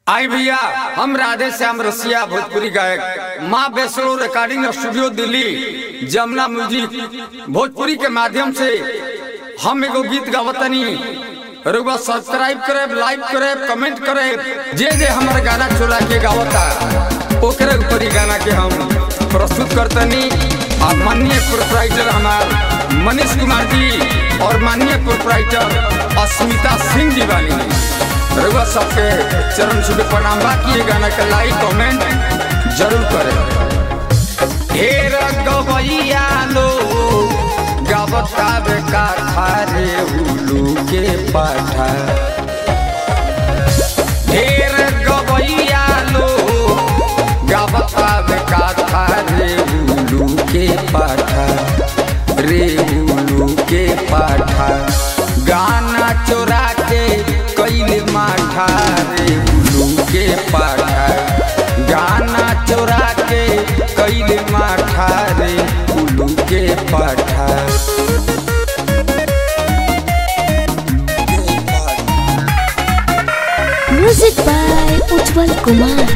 आई भैया हम राधे श्याम रसिया भोजपुरी गायक माँ Vaishno recording studio Delhi Jamuna music Bhojpuri के माध्यम से हम एगो गीत गावतनी रुआ सब्सक्राइब करे लाइक करे कमेंट करे जे जे हमारे गाना चुरा के गावता ओकरे ऊपर ही गाना के हम प्रस्तुत करतनी और माननीय प्रोपराइटर हमार मनीष कुमार जी और माननीय प्रोपराइटर अस्मिता सिंह जी वाली रघुआ सबके चरण छुपे प्रणाम बाकी ये गाना के लाइक कमेंट जरूर करें ढेर गवैया लो गवता बेका रे उलू के पाठा ढेर गवैया लो गवता बेका रे उलू के पाठा रे उलू के पाठा गाना चोरा के कैले माठा रे उलू के पाठा गाना चोरा के कैले माठा रे उलू के पाठा म्यूजिक बाय उज्जवल कुमार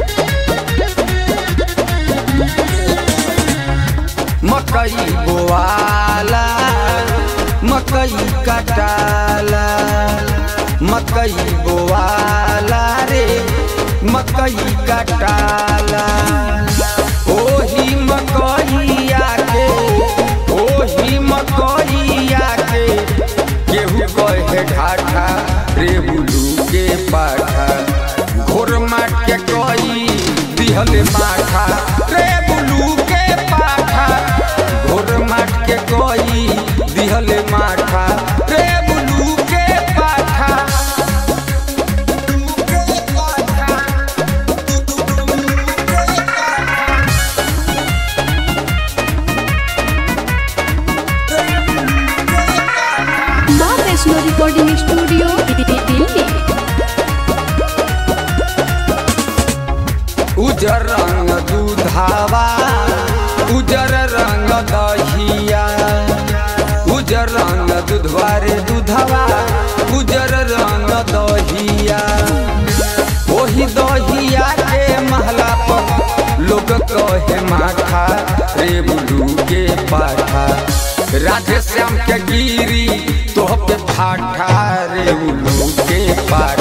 मकई बोआला मकई कटाला मकई बोआला रे मकई कटाला ओही मकईया के ओही मकईया के केहू कहे ढाठा रे बुलू के पाठा घोर माट के कई दिहल माठा रे बुलू के पाठा घोर माट के कई दिहल माठा रे बुलू के पाठा माँ वैष्णो रिकॉर्डिंग स्टूडियो दिल्ली उजर रंग दूधावा उजर रंग दहिया उजर रंग दूधवा रे दूधवा उजर रंग दहिया ओही दहिया के महला पर लोग कहे माथा रे बुलू के पाठा राधे श्याम के गिरी तो पे ठाठा रे बुलू के पाठा